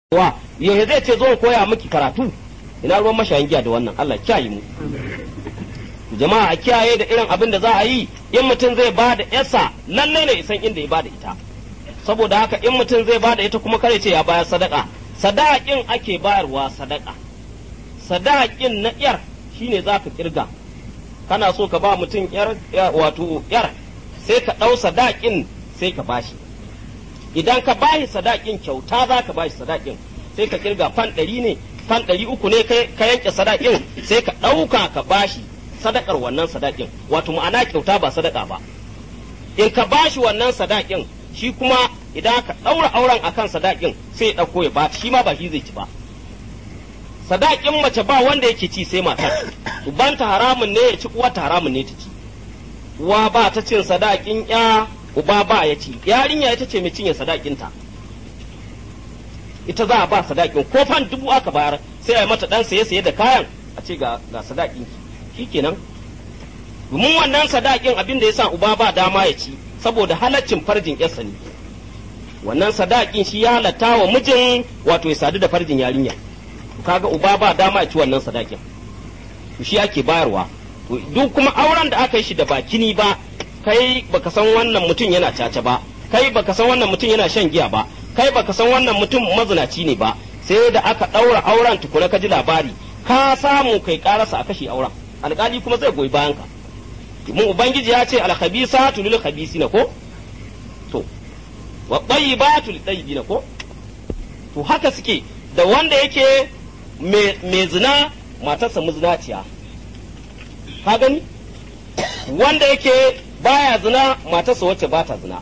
wa yau zai ce zo koya miki karatu ina ruwan mashayin giya da wannan Allah kiyaye mu jama'a a kiyaye da irin abin da za a yi in mutum zai ba da yasa lallai ne isan inda ya ba da ita saboda haka in mutum zai ba da ita kuma kare ce ya bayar sadaka sadaƙin ake bayarwa sadaka sadaƙin na yar shine za ka kirga kana so ka ba mutum yar wato yar sai ka ɗau sadaƙin sai ka bashi idan ka bashi sadaƙin kyauta za ka bashi sadaƙin sai ka kirga fan ɗari ne fan ɗari uku ne ka yanke sadaƙin sai ka ɗauka ka bashi sadakar wannan sadaƙin wato ma'ana kyauta ba sadaka ba in ka bashi wannan sadaƙin shi kuma idan ka ɗaura auren akan sadaƙin sai ya ɗauko ya ba shi ma ba shi zai ci ba sadaƙin mace ba wanda yake ci sai matar ubanta haramun ne ya ci uwarta haramun ne ta ci uwa ba ta cin sadaƙin ya uba ba ya ci yarinya ita ce mai cinye sadaƙinta ita za a ba sadaƙin ko fan dubu aka bayar sai a yi mata ɗan saye saye da kayan a ce ga ga sadaƙin ki kenan domin wannan sadaƙin abin da ya sa uba ba dama ya ci saboda halaccin farjin yarsa ne wannan sadaƙin shi ya halatta wa mijin wato ya sadu da farjin yarinya kaga uba ba dama ya ci wannan sadaƙin to shi ake bayarwa to duk kuma auren da aka yi shi da bakini ba kai baka san wannan mutum yana caca ba kai baka san wannan mutum yana shan giya ba kai baka san wannan mutum mazinaci ne ba sai da aka ɗaura auren tukuna ka ji labari ka samu kai karasa a kashe auren alƙali kuma zai goyi bayan ka mun ubangiji ya ce alkhabisatu lil khabisina ko to wa tayyibatu lil tayyibina ko to haka suke da wanda yake mai zina matarsa muzinaciya ka gani wanda yake baya zina matarsa wacce ba ta zina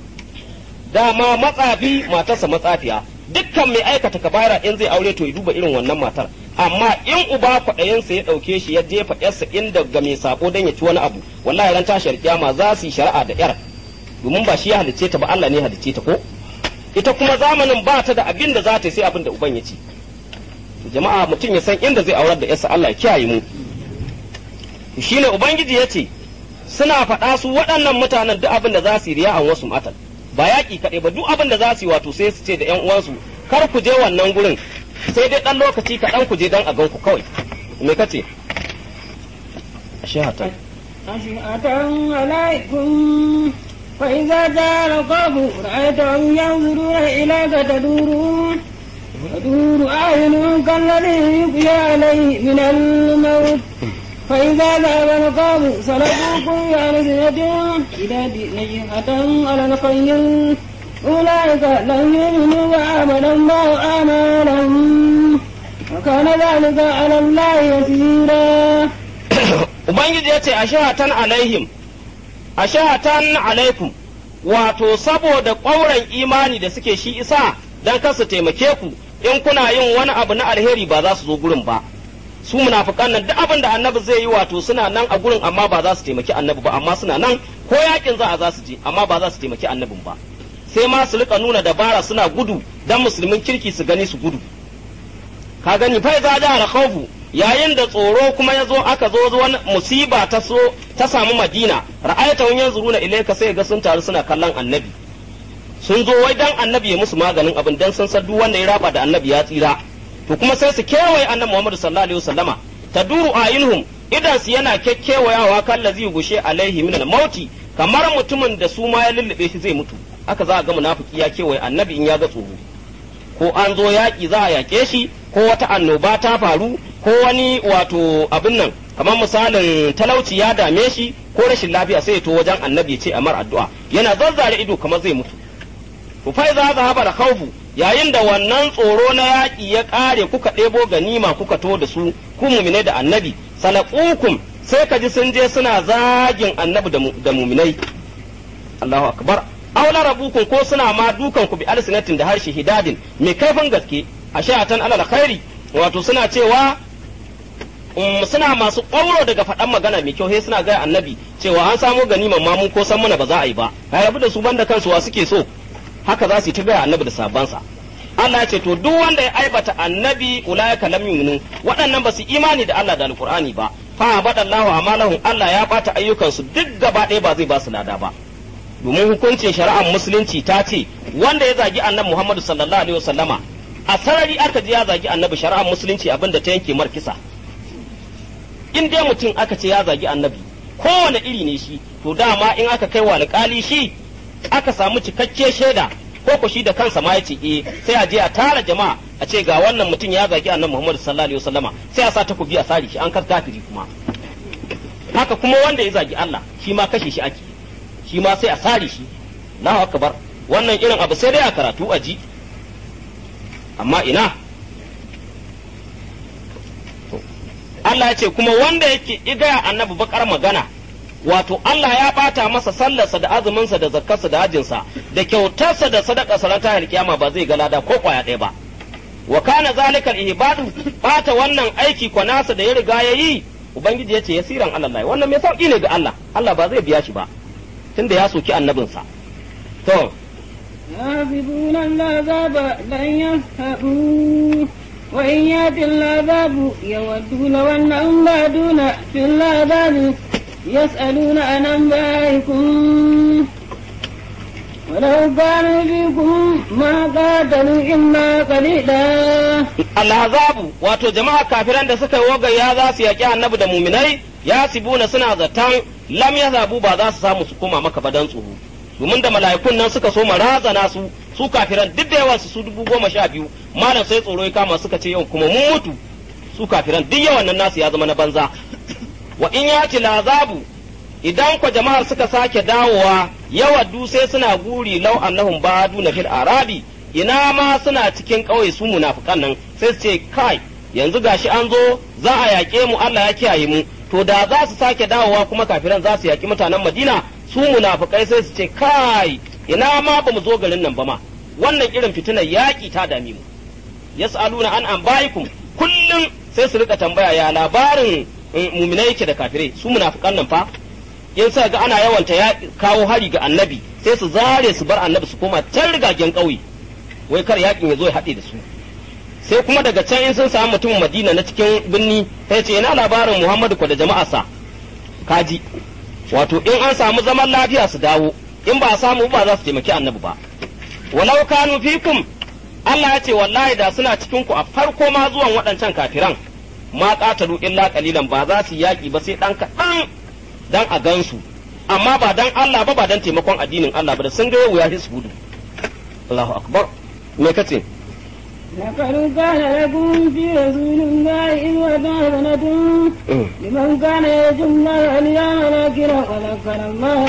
dama matsafi matarsa matsafiya dukkan mai aikata kabara in zai aure to ya duba irin wannan matar amma in uba kwaɗayensa ya ɗauke shi ya jefa yarsa inda ga mai sako don ya ci wani abu wallahi ran tashar kiyama za su yi shari'a da yar domin ba shi ya halicce ta ba Allah ne ya halicce ta ko ita kuma zamanin ba ta da abin da za ta sai abin da uban ya ci jama'a mutum ya san inda zai aurar da yarsa Allah ya kiyaye mu shine ubangiji ya ce suna faɗa su waɗannan mutanen duk abin da za su yi riya an wasu matan ba yaƙi kaɗai ba duk abin da za su yi wato sai su ce da ƴan uwansu kar ku je wannan gurin sai dai ɗan lokaci kaɗan ku je dan a ganku kawai me kace ashihatan ashihatan alaikum fa idza jaa al-qawm ra'aytahum yanzuruna ilayka tadurun تدور أعينهم كالذي يقيا عليه من الموت فإذا ذهب القوم سلكوكم يا نزلة إلى نجحة على الخير أولئك لم يؤمنوا وآمن الله آمالهم وكان ذلك على الله يسيرا Ubangiji ya ce, Ashahatan alaihim, ashahatan alaikum, wato saboda ƙwauren imani da suke shi isa don kasu taimake ku in kuna yin wani abu na alheri ba za su zo gurin ba. su munafikan nan duk abin da annabi zai yi wato suna nan a gurin amma ba za su taimaki annabi ba amma suna nan ko yakin za a za su je amma ba za su taimaki annabin ba sai ma su rika nuna dabara suna gudu dan musulmin kirki su gani su gudu ka gani fa za da al yayin da tsoro kuma ya zo aka zo wani musiba ta so ta samu madina ra'ayata wani yanzuruna ilayka sai ga sun taru suna kallon annabi sun zo wai dan annabi ya musu maganin abin dan sun san duk wanda ya raba da annabi ya tsira to kuma sai su kewaye annabi Muhammad sallallahu alaihi wasallama taduru ayinhum idan su yana kekkewayawa kan lazi gushe alaihi min mauti kamar mutumin da su ma ya lullube shi zai mutu aka za a ga munafiki ya kewaye annabi in ya ga tsoro ko an zo yaƙi za a yaƙe shi ko wata annoba ta faru ko wani wato abin nan kamar misalin talauci ya dame shi ko rashin lafiya sai ya to wajen annabi ya ce amar addu'a yana zazzare ido kamar zai mutu to fa za zahaba da khawfu yayin da wannan tsoro na yaƙi ya ƙare kuka ɗebo ganima kuka to da su ku mumine da annabi salaqukum sai ka ji sun je suna zagin annabi da muminai Allahu akbar aula rabukun ko suna ma dukan ku bi alsinatin da harshe hidadin mai kaifin gaske a sha'atan alal khairi wato suna cewa um, suna masu ƙwauro daga faɗan magana mai kyau sai suna gaya annabi cewa an samu ganiman ma mun ko san mana ba za a yi ba ai rabu da su banda kansu wa suke so haka za su yi ta gaya annabi da sabansa Allah ya ce to duk wanda ya aibata annabi ulaika lam yu'minu waɗannan ba su imani da Allah da alqur'ani ba fa badallahu amalahum Allah ya bata ayyukansu duk gaba ɗaya ba zai ba su lada ba domin hukuncin shari'ar musulunci ta ce wanda ya zagi annabi Muhammadu sallallahu alaihi wasallama a sarari aka ji ya zagi annabi shari'ar musulunci abin da ta yanke mar kisa in dai mutum aka ce ya zagi annabi kowane iri ne shi to dama in aka kai wa alƙali shi aka samu cikakke shaida ko ko shi da kansa ma yace eh sai a je a tara jama'a a ce ga wannan mutum ya zagi annabi Muhammad sallallahu alaihi wasallama sai a sa takobi a sari shi an kar kafiri kuma haka kuma wanda ya zagi Allah shi ma kashe shi ake shi ma sai a sari shi Allahu akbar wannan irin abu sai dai a karatu a ji amma ina Allah ya ce kuma wanda yake igaya annabi bakar magana wato Allah ya bata masa sallarsa da azuminsa da zakkarsa da hajinsa da kyautarsa da sadaka salata alkiyama ba zai ga lada ko kwaya ɗaya ba wa kana zalikal ihbadu bata wannan aiki ko nasa da ya riga yayi ubangiji yace yasiran Allah wannan mai sauki ne ga Allah Allah ba zai biya shi ba tunda ya soki annabinsa to يحسبون العذاب لن يسهروا وإن يأتي العذاب يودوا لو أنهم بعدون في العذاب يسألون عن أنبائكم ولو كانوا فيكم ما قاتلوا إلا قليلا al'azabu wato jama'a kafiran da suka yi wagaya za su yaƙi annabi da muminai ya sibuna suna zaton lam ya zabu ba za su samu su koma maka badan tsoro domin da mala'ikun nan suka so razana su su kafiran duk da yawan su su dubu goma sha biyu malam sai tsoro ya kama suka ce yau kuma mun mutu su kafiran duk yawan nan nasu ya zama na banza wa in ya ci lazabu idan kwa jama'ar suka sake dawowa yawa sai suna guri lau annahum badu na fil arabi ina ma suna cikin ƙauye su munafukan nan sai su ce kai yanzu gashi an zo za a yaƙe mu Allah ya kiyaye mu to da za su sake dawowa kuma kafiran za su yaƙi mutanen Madina su munafukai sai su ce kai ina ma ba mu zo garin nan ba ma wannan irin fitinar yaƙi ta dame mu yas'aluna an anba'ikum kullum sai su rika tambaya ya labarin muminai yake da kafirai su munafukan nan fa in sa ga ana yawanta ya kawo hari ga annabi sai su zare su bar annabi su koma can rigagen ƙauye wai kar yakin ya zo ya haɗe da su sai kuma daga can in sun samu mutumin madina na cikin birni sai ce ina labarin muhammadu ko da jama'arsa kaji wato in an samu zaman lafiya su dawo in ba a samu ba za su taimaki annabi ba walau kanu fikum Allah ya ce wallahi da suna cikin ku a farko ma zuwan waɗancan kafiran ma qatalu illa qalilan ba za su yaki ba sai dan kaɗan dan a gansu amma ba dan Allah ba ba dan taimakon addinin Allah ba da sun ga wuya su gudu Allahu akbar me kace لقد كان لكم في رسول الله إسوة حسنة لمن كان يرجو الله واليوم الآخر وذكر الله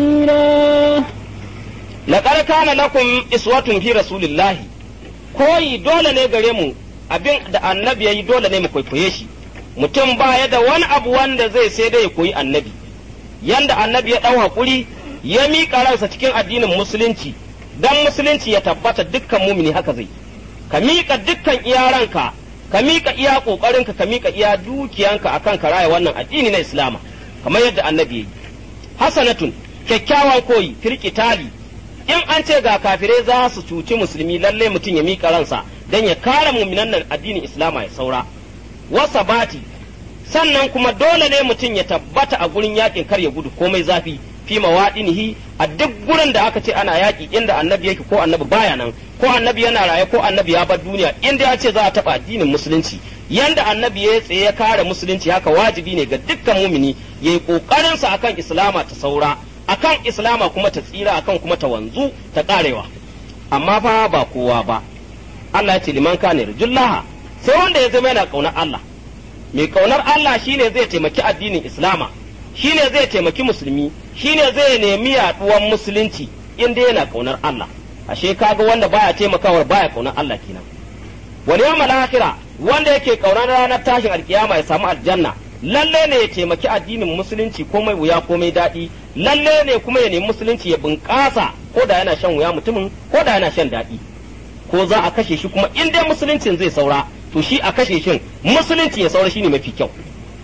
كثيرا laqad kana lakum iswatun fi rasulillahi koyi dole ne gare mu abin da annabi yayi dole ne mu kwaikwaye shi mutum baya da wani abu wanda zai sai dai ya koyi annabi yanda annabi ya dau hakuri ya miƙa ransa cikin addinin musulunci dan musulunci ya tabbata dukkan mumini haka zai ka miƙa dukkan iya ranka ka miƙa iya ƙoƙarinka ka miƙa iya dukiyanka akan ka raya wannan addini na islama kamar yadda annabi yayi hasanatun kyakkyawan koyi firqitali in an ce ga kafirai za su cuci musulmi lalle mutum ya miƙa ransa dan ya kare muminan nan addinin islama ya saura wasa bati sannan kuma dole ne mutum ya tabbata a gurin yakin kar ya gudu komai zafi fi mawaɗinihi a duk gurin da aka ce ana yaƙi inda annabi yake ko annabi baya nan ko annabi yana raye ko annabi ya bar duniya inda ya ce za a taɓa addinin musulunci yanda annabi ya tsaye ya kare musulunci haka wajibi ne ga dukkan mumini ya yi ƙoƙarinsa akan islama ta saura akan islama kuma ta tsira akan kuma ta wanzu ta ƙarewa amma fa ba kowa ba Allah ya ce liman kana rijullaha sai wanda ya zama yana ƙaunar Allah mai ƙaunar Allah shine zai taimaki addinin islama shine zai taimaki musulmi shine zai nemi yaduwan musulunci inda yana kaunar Allah ashe kaga wanda baya taimakawa baya kaunar Allah kenan wal yawmal akhirah wanda yake kaunar ranar tashin alkiyama ya samu aljanna lalle ne ya taimaki addinin musulunci komai wuya komai daɗi lalle ne kuma ya nemi musulunci ya bunƙasa ko da yana shan wuya mutumin ko da yana shan daɗi ko za a kashe shi kuma in dai musuluncin zai saura to shi a kashe shin musulunci ya saura shine mafi kyau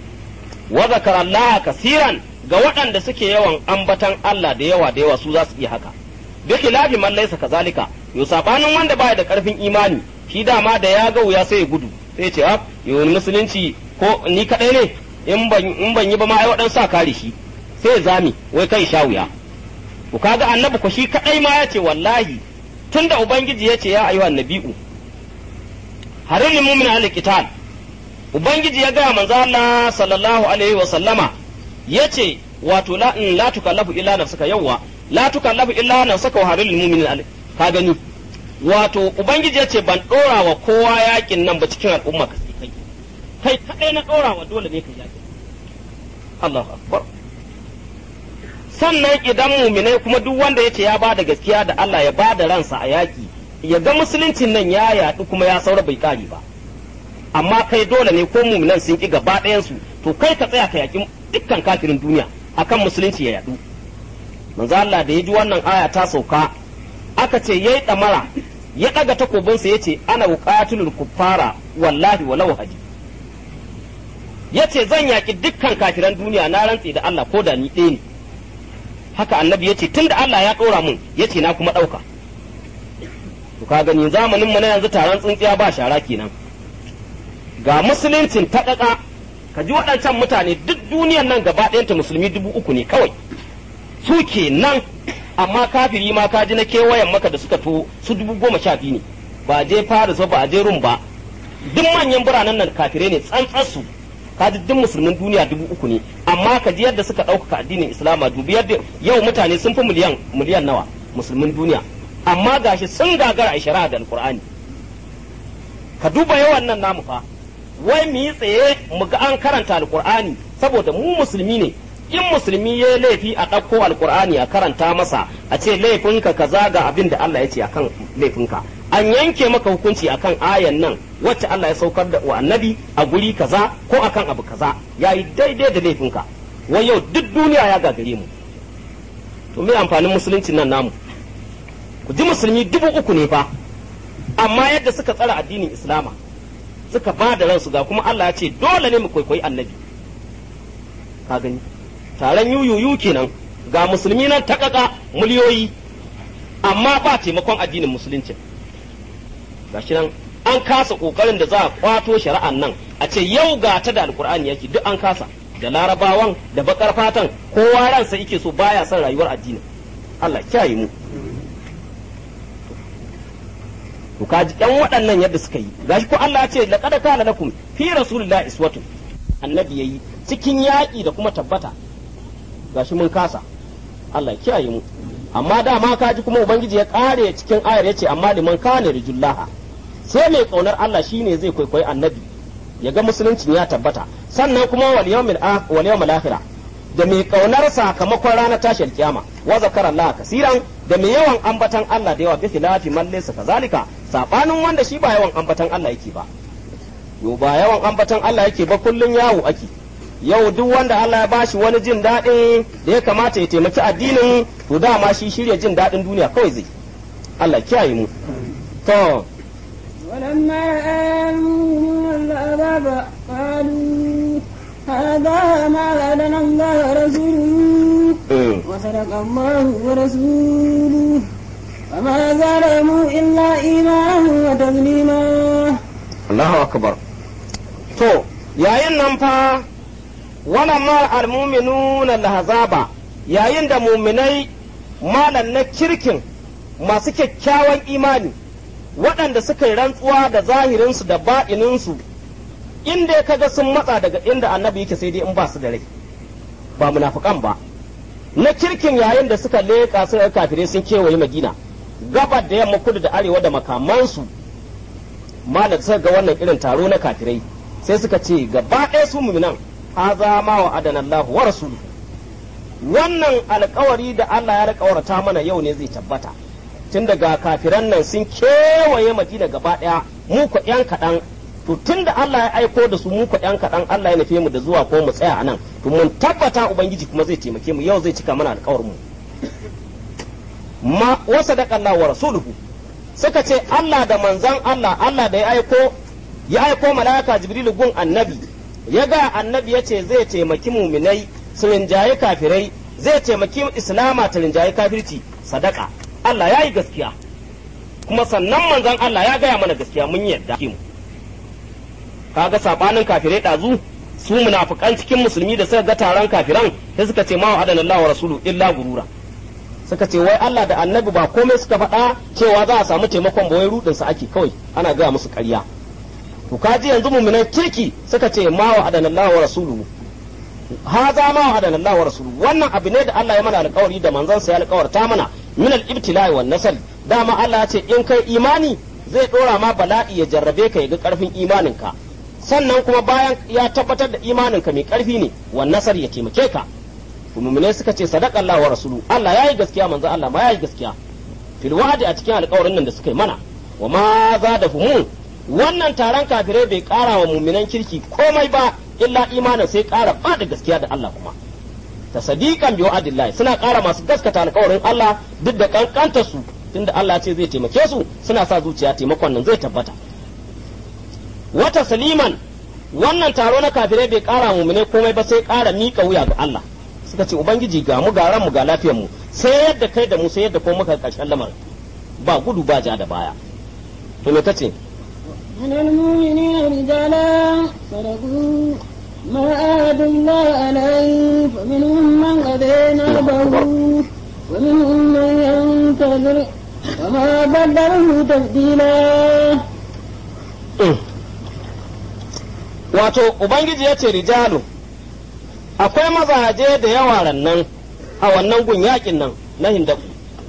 wa zakarallaha kasiran ga waɗanda suke yawan ambatan Allah da yawa da yawa su za su iya haka bi khilafi man laysa kazalika yo sabanin wanda baya da karfin imani shi dama da ya ga wuya sai ya gudu sai ya ce ah yo musulunci ko ni kadai ne in ban in ban yi ba ma ai wadan sa kare shi sai ya zami wai kai sha wuya ku kaga annabi ko shi kadai ma ya ce wallahi tunda ubangiji ya ce ya ayyuhan nabi'u harin mu'min al-qital ubangiji ya ga manzo Allah sallallahu alaihi wa sallama yace wato la in la tukallafu illa nafsaka yawwa la tukallafu illa nafsaka wa harin mu'min al ka gani wato ubangiji yace ban dora wa kowa yakin nan ba cikin al'umma ka kai kai kadai na dora wa dole ne ka yaki Allahu akbar sannan idan muminai kuma duk wanda yace ya bada gaskiya da Allah ya bada ransa a yaki ya ga musuluncin nan ya yaɗu kuma ya saura bai kare ba amma kai dole ne ko muminan sun ki gaba ɗayansu to kai ka tsaya ka yaƙi dukkan kafirin duniya akan musulunci ya yaɗu manzo Allah da ya ji wannan aya ta sauka aka ce yayi ɗamara ya ɗaga takobinsa ya ce ana buƙatul kuffara wallahi walau hadi ya ce zan yaƙi dukkan kafiran duniya na rantse da Allah ko da ni ɗaya ne haka annabi ya ce tun da Allah ya ɗora mun ya ce na kuma ɗauka to ka gani zamanin mu na yanzu taron tsintsiya ba shara kenan ga musuluncin taƙaƙa ka ji waɗancan mutane duk duniyan nan gaba ɗayanta musulmi dubu uku ne kawai su ke nan amma kafiri ma ka ji na kewayen maka da suka to su dubu goma sha biyu ne ba je Paris ba ba je Rum ba duk manyan biranen nan kafirai ne tsantsar su ka ji duk musulmin duniya dubu uku ne amma ka ji yadda suka ɗaukaka addinin islama dubi yadda yau mutane sun fi miliyan miliyan nawa musulmin duniya amma gashi sun gagara a shari'a da alkur'ani ka duba yawan nan namu fa wai mu yi tsaye mu ga an karanta alkur'ani saboda mu musulmi ne in musulmi ya laifi a ɗauko alkur'ani a karanta masa a ce laifinka kaza ga abin da Allah ya ce akan laifinka an yanke maka hukunci akan ayan nan wacce Allah ya saukar da wa annabi a guri kaza ko akan abu kaza yayi daidai da laifinka wai yau duk duniya ya gagare mu to me amfanin musuluncin nan namu ku ji musulmi dubu uku ne fa amma yadda suka tsara addinin islama suka ba da ransu ga kuma Allah ya ce dole ne mu kwaikwayi annabi ka gani taron yuyuyu kenan ga musulmi nan takaka miliyoyi amma ba taimakon addinin musulunci gashi nan an kasa kokarin da za a kwato shari'an nan a ce yau ga ta da alkur'ani yake duk an kasa da larabawan da bakar fatan kowa ransa yake so baya son rayuwar addini Allah kiyaye mu to kaji ɗan waɗannan yadda suka yi gashi ko Allah ya ce laqad kana lakum fi rasulillahi iswatun annabi yayi cikin yaƙi da kuma tabbata gashi mun kasa Allah kiyaye mu amma dama kaji kuma ubangiji ya kare cikin ayar yace amma liman kana rijullaha sai mai kaunar Allah shine zai kwaikwayi annabi ya ga musuluncin ya tabbata sannan kuma wal yawmil wal yawmil akhirah da mai kaunar sakamakon ranar tashar kiyama wa zakara Allah kasiran da mai yawan ambatan Allah da yawa bi khilafi man laysa kazalika sabanin wanda shi ba yawan ambatan Allah yake ba yo ba yawan ambatan Allah yake ba kullun yawo ake yau duk wanda Allah ya bashi wani jin daɗin da ya kamata ya taimaki addinin to dama shi shirya jin daɗin duniya kawai zai Allah kiyaye mu to ولما آمنوا العذاب قالوا هذا ما وعدنا الله ورسوله وصدق الله ورسوله وما ظلموا إلا إيمانا وتسليما Allahu akbar to yayin nan fa wannan ma almu'minuna lahazaba yayin da muminai malan na kirkin masu kyakkyawan imani waɗanda suka yi rantsuwa da zahirinsu da ba'ininsu inda ya kaga sun matsa daga inda annabi yake sai dai in ba su da rai ba munafukan ba na kirkin yayin da suka leƙa suka kafirai sun kewaye madina gabar da yamma kudu da arewa da makamansu malam suka ga wannan irin taro na kafirai sai suka ce gaba ɗaya su muminan haza ma wa adana Allah wa rasulu wannan alkawari da Allah ya alkawarta mana yau ne zai tabbata tun daga kafiran nan sun kewaye madina gaba ɗaya mu ku ƴan kaɗan to tun da Allah ya aiko da su mu ku ƴan kaɗan Allah ya nufe mu da zuwa ko mu tsaya a nan to mun tabbata ubangiji kuma zai taimake mu yau zai cika mana alkawarin mu ma wasa da Allah wa rasuluhu suka ce Allah da manzan Allah Allah da ya aiko ya aiko malaka jibrilu gun annabi ya ga annabi ya ce zai taimaki muminai su rinjaye kafirai zai taimaki islama ta rinjaye kafirci sadaka Allah ya yi gaskiya kuma sannan manzan Allah ya gaya mana gaskiya mun yarda mu kaga sabanin kafirai dazu su munafikan cikin musulmi da suka ga taron kafiran sai suka ce ma wa adana Allah wa rasulu illa gurura suka ce wai Allah da annabi ba komai suka faɗa cewa za a samu taimakon ba wai rudin sa ake kawai ana gaya musu ƙarya to kaji yanzu mu'minan kirki suka ce ma wa adanallahu wa rasuluhu haza ma wa adanallahu wa rasuluhu wannan abu ne da Allah ya mana alƙawari da manzon sa ya alƙawarta mana min al-ibtila'i wan nasal dama Allah ya ce in kai imani zai dora ma bala'i ya jarrabe ka ya ga karfin imaninka sannan kuma bayan ya tabbatar da imaninka mai karfi ne wan nasar ya taimake ka mu'mine suka ce sadaqallahu wa rasuluhu Allah yayi gaskiya manzo Allah ma yayi gaskiya fil wa'di a cikin alƙawarin nan da suka yi mana wa ma za da fumu wannan taron kafirai bai ƙara wa muminan kirki komai ba illa imanin sai ƙara ba da gaskiya da Allah kuma ta sadiqan bi wa'dillahi suna ƙara masu gaskata alƙawarin Allah duk da kankanta su tunda Allah ce zai taimake su suna sa zuciya taimakon nan zai tabbata wata saliman wannan taro na kafirai bai ƙara mumine komai ba sai ƙara miƙa wuya ga Allah suka ce ubangiji ga mu ga ran mu ga lafiyar mu sai yadda kai da mu sai yadda ko muka ƙarshen lamarin ba gudu ba ja da baya to me kace من المؤمنين رجالا صدقوا ما عاهدوا الله عليه فمنهم من قضى نحبه ومنهم من ينتظر وما بدلوا تبديلا wato ubangiji ya ce rijalu akwai mazaje da yawa rannan a wannan gun yakin nan na hindaku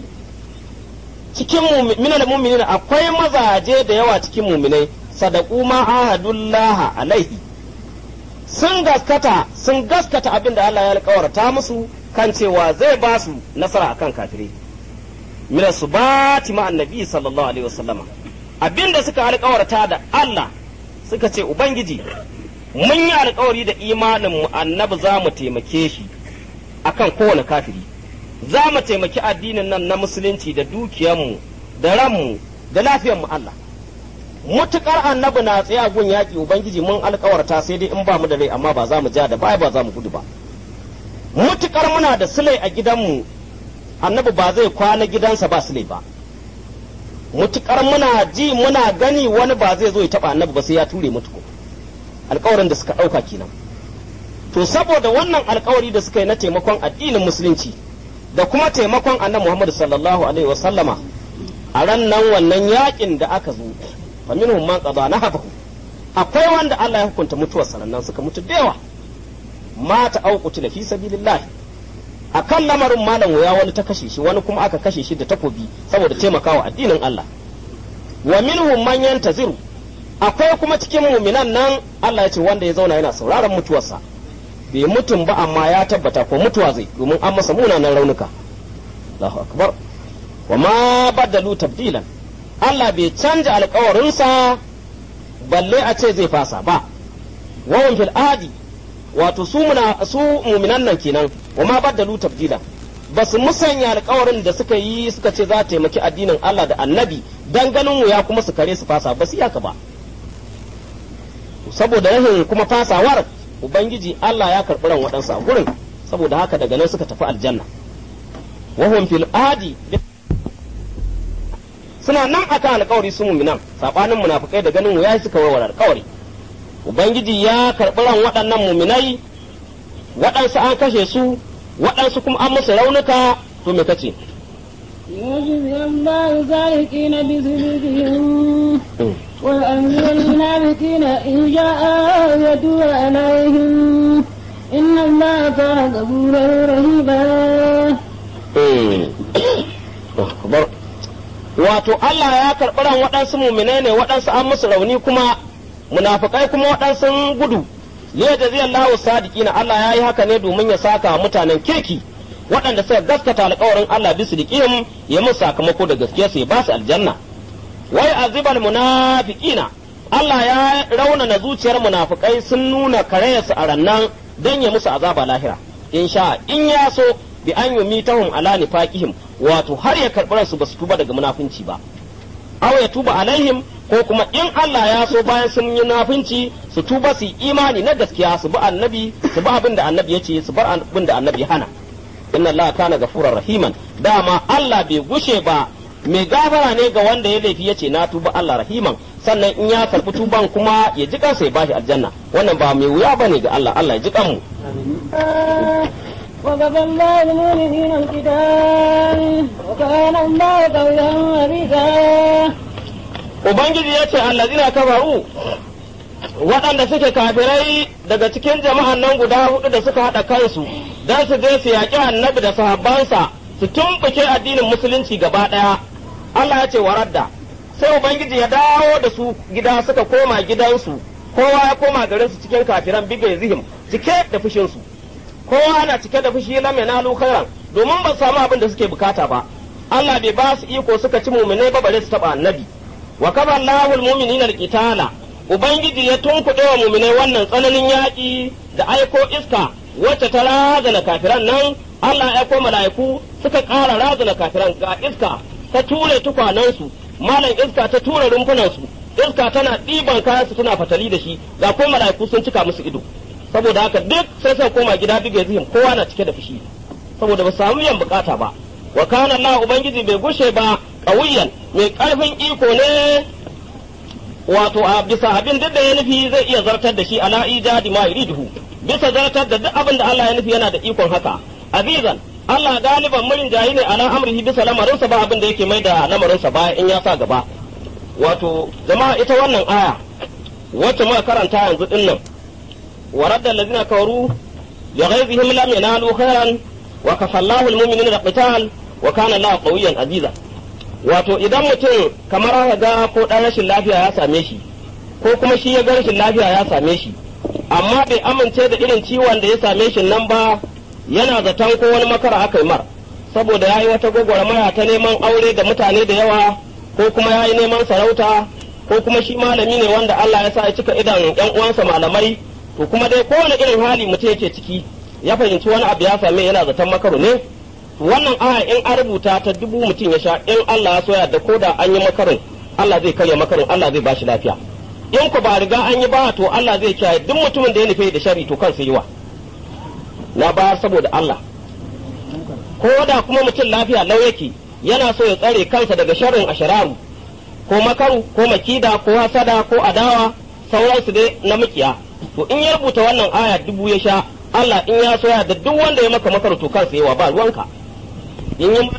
cikin minal mu'minin akwai mazaje da yawa cikin mu'minai sadaku ma ahadullah alaihi sun gaskata sun gaskata abin da Allah ya alƙawarta musu kan cewa zai ba su nasara akan kafirai min subati ma annabi sallallahu alaihi wasallam abin da suka alƙawarta da Allah suka ce ubangiji mun yi alƙawari da imanin mu annabi za mu taimake shi akan kowane kafiri za mu taimaki addinin nan na musulunci da dukiyarmu da ranmu da lafiyarmu Allah mutukar annabi na tsaya gun yaƙi ubangiji mun alkawarta sai dai in ba mu da rai amma ba za mu ja da baya ba za mu gudu ba mutukar muna da silai a gidanmu annabi ba zai kwana gidansa ba silai ba mutukar muna ji muna gani wani ba zai zo ya taba annabi ba sai ya ture mutuku alkawarin da suka ɗauka kenan to saboda wannan alkawari da suka yi na taimakon addinin musulunci da kuma taimakon annabi Muhammad sallallahu alaihi wa sallama a ran nan wannan yakin da aka zo fa minhum man qada nahabahu akwai wanda Allah ya hukunta mutuwar sanannan suka mutu da yawa mata au qutila fi sabilillah akan lamarin malam ya wani ta kashe shi wani kuma aka kashe shi da takobi saboda taimakawa addinin Allah wa minhum man yantaziru akwai kuma cikin muminan nan Allah ya ce wanda ya zauna yana sauraron mutuwarsa bai mutum ba amma ya tabbata ko mutuwa zai domin an masa munanan raunuka Allahu akbar wa ma badalu tabdilan Allah bai canja alkawarinsa balle a ce zai fasa ba wawan fil adi wato su muna su muminan nan kenan wa ma badalu tabdila ba su musanya alkawarin da suka yi suka ce za ta taimaki addinin Allah da annabi dan ganin wuya kuma su kare su fasa ba su yaka ba saboda yahin kuma fasawar ubangiji Allah ya karɓi ran waɗansu a gurin saboda haka daga nan suka tafi aljanna wahum fil adi suna nan akan alkawari su muminan sabanin munafikai da ganin wuya suka warware alkawari ubangiji ya karɓi ran waɗannan muminai waɗansu an kashe su waɗansu kuma an musu raunuka to me kace يجزي الله الزارقين بسلوكهم ويأمر المنافقين إن جاء يدعو عليهم إن الله كان غفورا رحيما wato Allah ya karɓi ran waɗansu muminai ne waɗansu an musu rauni kuma munafukai kuma waɗansu gudu liya da zai lahu sadiki na Allah ya yi haka ne domin ya saka mutanen kirki waɗanda suka gaskata alƙawarin Allah bisu da ya musu sakamako da gaskiya su ya ba su aljanna wai azibal munafiqina Allah ya raunana zuciyar munafukai sun nuna karayarsu a rannan don ya musu azaba lahira in sha in ya so bi an yumi tahum ala nifaqihim wato har ya karɓi ransu ba su tuba daga munafunci ba aw ya tuba alaihim ko kuma in Allah ya so bayan sun yi nafinci su tuba su imani na gaskiya su bi annabi su bi abin da annabi ya ce su bar abin da annabi ya hana inna Allah kana gafurar rahiman dama Allah bai gushe ba mai gafara ne ga wanda ya laifi ya ce na tuba Allah rahiman sannan in ya karbi tuban kuma ya ji kansa ya bashi aljanna wannan ba mai wuya bane ga Allah Allah ya ji kanmu وكفى الله المؤمنين القتال وكان الله قويا عزيزا ubangiji ya ce allazina kafaru waɗanda suke kafirai daga cikin jama'an nan guda hudu da suka haɗa kansu don su je su yaƙi annabi da sahabbansa su tumɓuke addinin musulunci gaba ɗaya Allah ya ce waradda sai ubangiji ya dawo da su gida suka koma gidansu kowa ya koma garinsu cikin kafiran bigai zihim cike da fushinsu kowa na cike da fushi lam yanalu khairan domin ba samu abin da suke bukata ba Allah bai ba su iko suka ci mu'minai ba bare su taba annabi wa kaba Allahu almu'minina alqitala ubangiji ya tunkuɗe wa mu'minai wannan tsananin yaƙi da aiko iska wacce ta razana kafiran nan Allah ya aiko mala'iku suka ƙara razana kafiran ga iska ta ture tukwanansu malam iska ta tura rumfunansu iska tana ɗiban kayan su tana fatali da shi ga kuma mala'iku sun cika musu ido saboda haka duk sai sai koma gida biga zihim kowa na cike da fushi saboda ba samu yan bukata ba wa kana Allah ubangiji bai gushe ba qawiyan mai karfin iko ne wato a bisa abin duk da ya nufi zai iya zartar da shi ala ijadi ma yuriduhu bisa zartar da duk abin da Allah ya nufi yana da ikon haka azizan Allah galiban murin jayi ne ala amrihi bisa lamarinsa ba abin da yake mai da lamarinsa baya in ya sa gaba wato jama'a ita wannan aya wacce muka karanta yanzu din nan ورد الذين كفروا لغيظهم لم ينالوا خيرا وكفى الله المؤمنين القتال وكان الله قويا عزيزا wato idan mutum kamar aka ga ko ɗan rashin lafiya ya same shi ko kuma shi ya ga rashin lafiya ya same shi amma bai amince da irin ciwon da ya same shi nan ba yana zaton ko wani makara aka yi mar saboda ya yi wata gwagwarmaya ta neman aure da mutane da yawa ko kuma ya yi neman sarauta ko kuma shi malami ne wanda Allah ya sa ya cika idan yan uwansa malamai to kuma dai kowane irin hali mutum yake ciki ya fahimci wani abu ya same yana zaton makaro ne wannan aya in an rubuta ta dubu mutum ya sha in Allah ya soya da ko da an yi makarin Allah zai karya makarin Allah zai bashi lafiya in ku ba riga an yi ba to Allah zai kiyaye duk mutumin da ya nufi da shari to kansa yiwa na ba saboda Allah ko da kuma mutum lafiya lau yake yana so ya tsare kansa daga sharrin ashararu ko makaru ko makida ko hasada ko adawa sauransu dai na mukiya to in ya rubuta wannan aya dubu ya sha Allah in ya soya da duk wanda ya maka makar to kansa yawa ba ruwanka in yi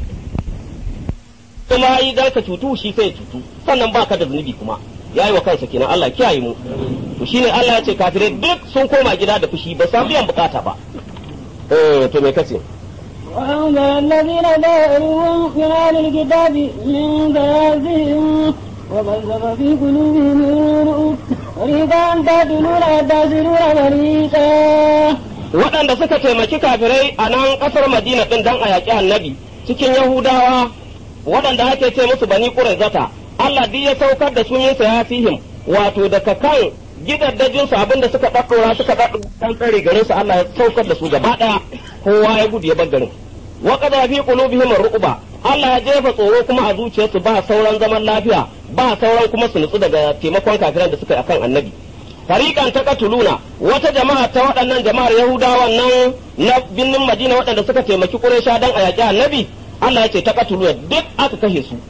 kuma yi dan ka cutu shi sai ya cutu sannan baka da zunubi kuma ya yi wa kansa kenan Allah kiyaye mu to shine Allah ya ce kafirai duk sun koma gida da fushi ba san biyan bukata ba eh to me kace وأنزل الذين دائرهم من أهل الكتاب من بيازهم وقذف في قلوبهم الرعب فريقا تقتلون وتأسرون فريقا waɗanda suka taimaki kafirai a nan ƙasar Madina ɗin dan a yaƙi annabi cikin Yahudawa waɗanda ake ce musu bani zata Allah duk ya saukar da su yin sayasihim wato daga kan gidaddajin su abinda suka ɗaɗɗora suka ɗaɗɗan tsare garin su Allah ya saukar da su gaba ɗaya kowa ya gudu ya bar garin wa qad fi qulubihim ru'ba Allah ya jefa tsoro kuma a zuciyarsu ba sauran zaman lafiya ba sauran kuma su nutsu daga taimakon kafiran da suka yi akan annabi fariƙan ta katuluna wata jama'a ta waɗannan jama'ar yahudawan nan na binnin madina waɗanda suka taimaki ƙuraysha dan a yaƙi annabi Allah ya ce ta katuluna duk aka kashe su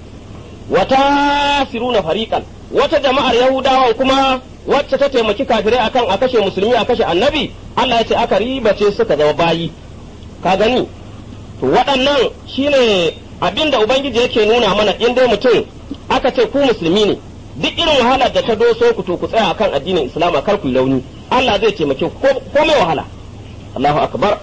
wata siruna fariƙan wata jama'ar yahudawan kuma wacce ta taimaki kafirai akan a kashe musulmi a kashe annabi Allah ya ce aka ribace suka zama bayi ka gani to waɗannan shine abinda ubangiji yake nuna mana in dai mutum aka ce ku musulmi ne duk irin wahalar da ta doso ku to ku tsaya akan addinin islama kar ku launi Allah zai taimake ku ko mai wahala Allahu akbar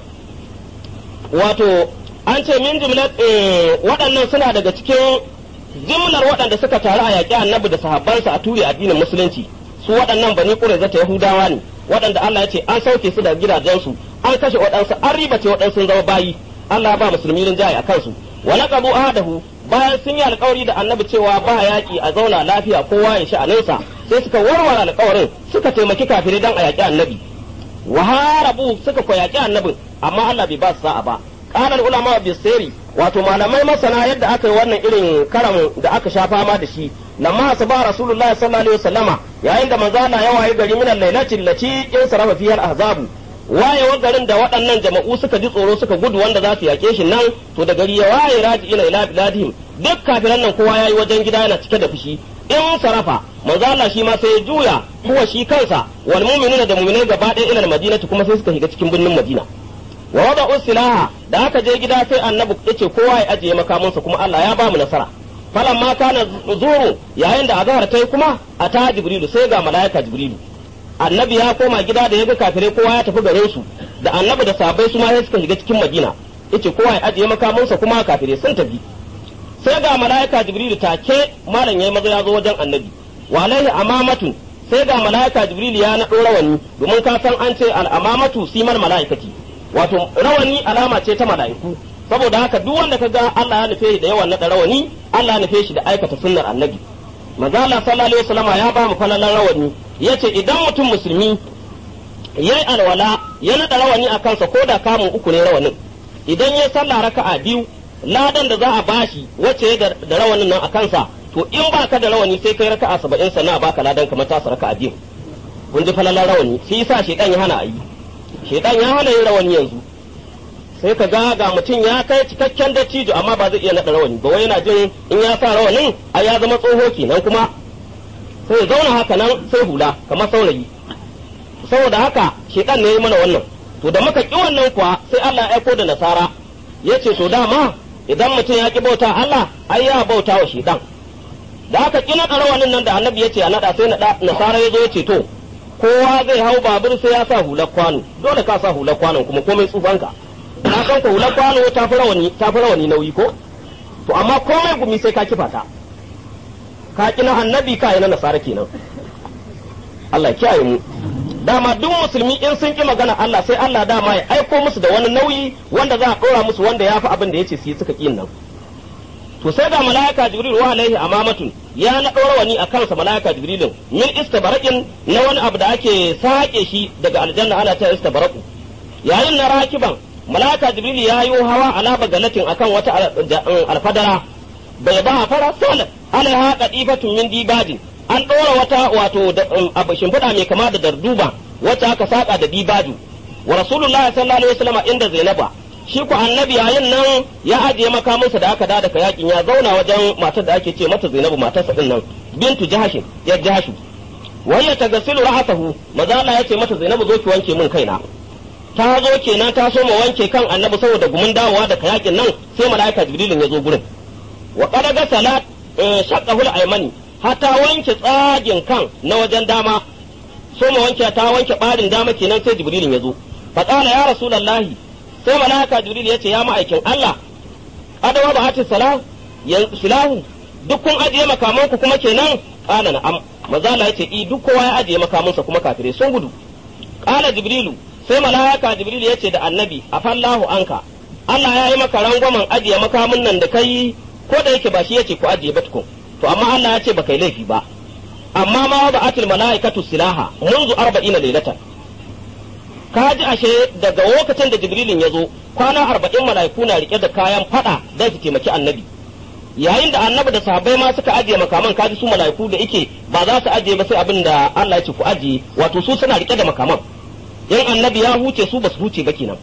wato an ce min jumlat waɗannan suna daga cikin jimlar waɗanda suka taru a yaƙi annabi da sahabbansa a ture addinin musulunci su waɗannan bani ƙuraiza ta yahudawa ne waɗanda Allah ya ce an sauke su daga gidajensu an kashe waɗansu an ribace waɗansu sun zama bayi Allah ba musulmi rinjaye a kansu wa laqabu ahadahu bayan sun yi alkawari da annabi cewa ba yaƙi a zauna lafiya kowa ya sha'aninsa sai suka warware alkawarin suka taimaki kafirai dan a yaƙi annabi wa harabu suka ko yaƙi annabin amma Allah bai ba su sa'a ba qala ulama bi sirri wato malamai masana yadda aka yi wannan irin karam da aka sha fama da shi lamma asaba rasulullahi sallallahu alaihi wasallama yayin da manzo Allah ya waye gari min al-lailati allati in sarafa fiha al-ahzabu wayewar garin da waɗannan jama'u suka ji tsoro suka gudu wanda za su yake shi nan to da gari ya waye raji ila ila biladihim duk kafiran nan kowa yayi wajen gida yana cike da fushi in sarafa manzo Allah shi ma sai ya juya kuwa shi kansa wal mu'minuna da mu'minai gaba ɗaya ila madinati kuma sai suka shiga cikin birnin Madina wa wada usilaha da aka je gida sai annabi yace kowa ya ajiye makamansa kuma Allah ya ba mu nasara falan ma kana zuru yayin da azhar tai kuma ata jibrilu sai ga malaika jibrilu annabi ya koma gida da ya ga kafirai kowa ya tafi garin su da annabi da sahabbai su ma sai suka shiga cikin madina yace kowa ya ajiye makamansa kuma kafirai sun tafi sai ga mala'ika jibril take malam yayi maza ya zo wajen annabi wa alaihi amamatun sai ga mala'ika jibril ya na rawani domin ka san an ce al'amamatu simar mala'ikati wato rawani alama ce ta mala'iku saboda haka duk wanda ka ga Allah ya nufe da yawan naɗa rawani Allah ya nufe shi da aikata sunnar annabi maza Allah sallallahu alaihi wasallam ya ba mu falalan rawani yace idan mutum musulmi yayi alwala ya naɗa rawani a kansa ko da kamun uku ne rawanin idan ya sallah raka'a biyu ladan da za a bashi wacce da rawanin nan a kansa to in baka da rawani sai kai raka'a saba'in sannan a baka ladan kamar tasa raka'a biyu kun ji falalan rawani shi yasa shedan ya hana a yi shedan ya hana yin rawani yanzu sai ka ga ga mutum ya kai cikakken dattijo amma ba zai iya naɗa rawani ba wai yana jin in ya sa rawanin a ya zama tsoho kenan kuma sai ya zauna haka nan sai hula kamar saurayi saboda haka shedan ne ya yi mana wannan to da muka ki wannan kuwa sai Allah ya aiko da nasara ya ce to dama idan mutum ya ki bauta Allah ai ya bauta wa shedan da aka ki naɗa rawanin nan da annabi ya ce a naɗa sai nasara ya zo ya ce to kowa zai hau babur sai ya sa hular kwano dole ka sa hular kwanon kuma komai tsufanka na san ko hular kwano ta fi rawani ta fi rawani nauyi ko to amma komai gumi sai ka kifa ta ka ki na annabi ka yi na nasara kenan Allah kiyaye mu dama duk musulmi in sun ki magana Allah sai Allah dama ya aiko musu da wani nauyi wanda za a ɗora musu wanda ya fi abin da ya ce su yi suka ƙi nan to sai ga mala'ika jibril wa alaihi amamatun ya na ɗora wani a kansa mala'ika jibrilin min istabarakin na wani abu da ake sake shi daga aljanna ana ta istabaraku yayin na rakiban mala'ika jibril ya yi hawa ala bagalatin akan wata alfadara bai ba fara salat alaiha qadifatun min dibajin an ɗora wata wato abu shimfiɗa mai kama da darduba wacce aka saka da dibaju wa rasulullahi sallallahu alaihi wasallam inda zainaba shi ku annabi yayin nan ya ajiye makaminsa da aka da daga yakin ya zauna wajen matar da ake ce mata zainabu matarsa din nan bintu jahashin ya jahashu wayya ta gasilu rahatahu maza Allah ya ce mata zainabu zo ki wanke min kaina ta zo kenan ta so ma wanke kan annabi saboda gumin dawowa daga yakin nan sai mala'ika jibrilin ya zo gurin wa qadaga salat shaqqahul aymani har ta wanke tsagin kan na wajen dama so ma wanke ta wanke barin dama kenan sai jibrilin ya zo fa qala ya rasulullahi sai malaka jibril ya ce ya ma'aikin Allah adawa ba hati salahu silahu duk kun ajiye makamanku kuma kenan qala na'am mazala ya ce i duk kowa ya ajiye makamansa kuma kafirai sun gudu qala jibrilu sai malaka jibril ya ce da annabi afallahu anka Allah ya yi maka rangwamen ajiye makamin nan da kai ko da yake ba shi yace ku ajiye ba tukun to amma Allah ya ce ba kai laifi ba amma ma ba atil malaikatu silaha منذ 40 lailatan ka ji ashe daga lokacin da jibrilin ya zo kwana arba'in mala'iku na rike da kayan fada don su taimaki annabi yayin da annabi da sahabbai ma suka ajiye makaman kaji su mala'iku da ike ba za su ajiye ba sai abin da Allah ya ce ku ajiye wato su suna rike da makaman in annabi ya huce su ba su huce ba kenan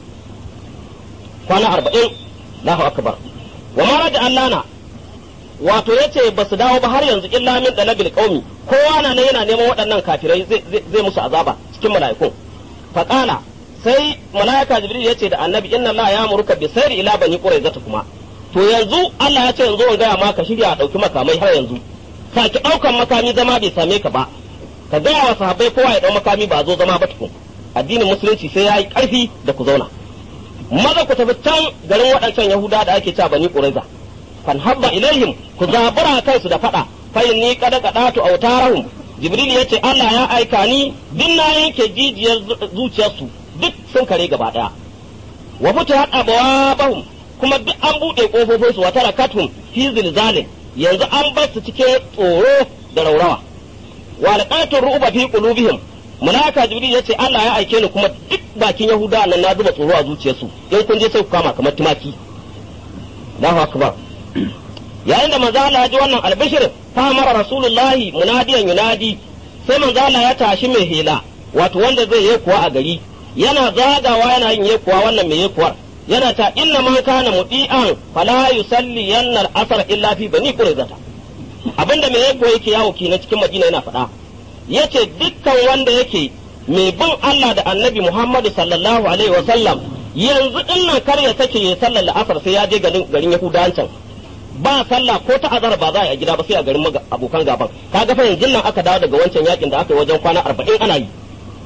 kwana arba'in Allahu akbar wa ma raja allana wato yace ba su dawo ba har yanzu illa min dalabil qaumi kowa na yana neman waɗannan kafirai zai musu azaba cikin mala'ikun faƙala sai mala'ika jibril ya ce da annabi inna Allah ya muruka bi sayri ila bani quraizata kuma to yanzu Allah ya ce yanzu in gaya ma ka shirya a ɗauki makamai har yanzu ka ki ɗaukan makami zama bai same ka ba ka gaya wa sahabbai kowa ya ɗau makami ba zo zama ba tukun addinin musulunci sai ya yi ƙarfi da ku zauna maza ku tafi can garin waɗancan yahuda da ake cewa bani quraiza fan habba ilaihim ku zabura kansu da faɗa fa inni qad qadatu awtarahum jibril ya ce Allah ya aika ni duk na yanke jijiyar zuciyarsu duk sun kare gaba daya wa futihat abwabahum kuma duk an bude kofofin su wa tarakatum fi zilzalin yanzu an bar su cikin tsoro da raurawa wa alqatu ru'ba fi qulubihim mulaka jibril ya ce Allah ya aike ni kuma duk bakin yahuda nan na zuba tsoro a zuciyarsu in kun je sai ku kama kamar tumaki Allahu akbar yayin da manzo Allah ya ji wannan albishir fa mara rasulullahi munadiyan yunadi sai manzo Allah ya tashi mai hela wato wanda zai yi kuwa a gari yana zagawa yana yin yekuwa wannan mai yekuwar yana ta inna man kana mudi'an fala yusalli yanna al-asr illa fi bani quraizata abinda mai yekuwa yake yawo ke na cikin madina yana faɗa yace dukkan wanda yake mai bin Allah da annabi Muhammadu sallallahu alaihi wa sallam yanzu dinnan kar ya sake ya sallar la'asar sai ya je garin yahudancin ba sallah ko ta azar ba za a yi a gida ba sai a garin abokan gaban kaga fa yanzu nan aka dawo daga wancan yakin da aka yi wajen kwana arba'in ana yi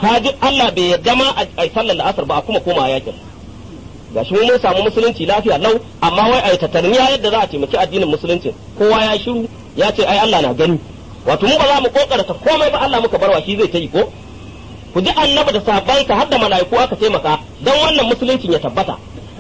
kaji Allah bai yarda ma a sallar la'asar ba a kuma koma yakin gashi mun samu musulunci lafiya lau amma wai ai tatarniya yadda za a taimaki addinin musulunci kowa ya shiru ya ce ai Allah na gani wato mu ba za mu kokarta komai ba Allah muka barwa shi zai ta yi ko ku ji annabi da sahabbansa har da mala'iku aka taimaka dan wannan musuluncin ya tabbata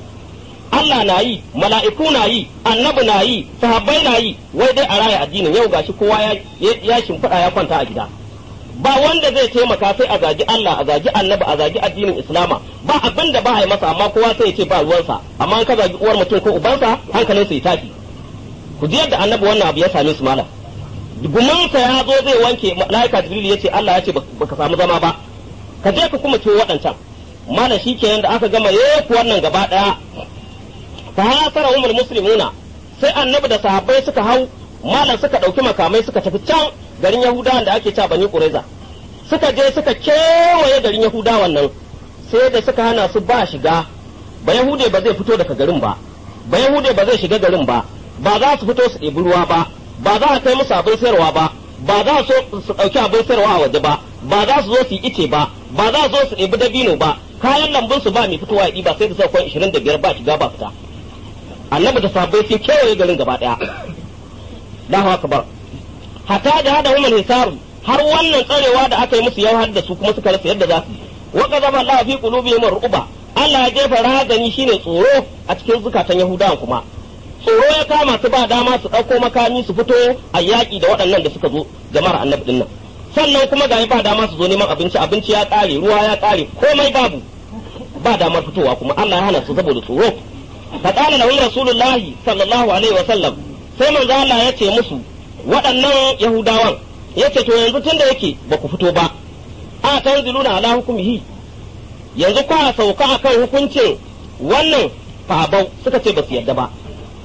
Allah na yi mala'iku na yi annabi na yi sahabbai na yi wai dai a raya addinin yau gashi kowa ya ya shimfiɗa ya kwanta a gida ba wanda zai taimaka sai a zagi Allah a zagi annabi a zagi addinin islama ba abin da ba a yi masa amma kowa sai ya ce ba ruwansa amma an ka zagi uwar mutum ko ubansa hankalin sa ya tafi ku ji yadda annabi wannan abu ya same su malam gumansa ya zo zai wanke malaika jibril ya ce Allah ya ce baka samu zama ba ka je ka kuma ciwo waɗancan malam shi kenan da aka gama yeku wannan gaba ɗaya fa hasara umul muslimuna sai annabi da sahabbai suka hau malam suka ɗauki makamai suka tafi can garin yahudawan da ake cewa bani quraiza suka je suka kewaye garin yahudawan nan sai da suka hana su ba shiga ba yahude ba zai fito daga garin ba ba yahude ba zai shiga garin ba ba za su fito su ɗebi ruwa ba ba za a kai musu abin sayarwa ba ba za su su ɗauki abin sayarwa a waje ba ba za su zo su yi ice ba ba za su zo su ɗebi dabino ba kayan lambun su ba mai fitowa ya ba sai da sauƙon 25 ba shiga ba fita annabi da sahabbai sun kewaye garin gaba ɗaya Allahu akbar hatta da hada humul hisaru har wannan tsarewa da aka yi musu yau har da su kuma suka rasa yadda za su yi wa qadama Allah fi qulubihim ru'ba Allah ya jefa razani shine tsoro a cikin zukatan Yahudawan kuma tsoro ya kama su ba dama su ɗauko makami su fito a yaƙi da waɗannan da suka zo jama'ar annabi dinnan sannan kuma ga ba dama su zo neman abinci abinci ya ƙare ruwa ya ƙare komai babu ba damar fitowa kuma Allah ya hana su saboda tsoro fa qala lahu rasulullahi sallallahu alaihi wa sallam sai manzo Allah ya ce musu waɗannan yahudawan ya ce to yanzu tunda yake ba ku fito ba a tanziluna ala hukumihi yanzu kwa sauka akan hukuncin wannan fabau suka ce ba su yadda ba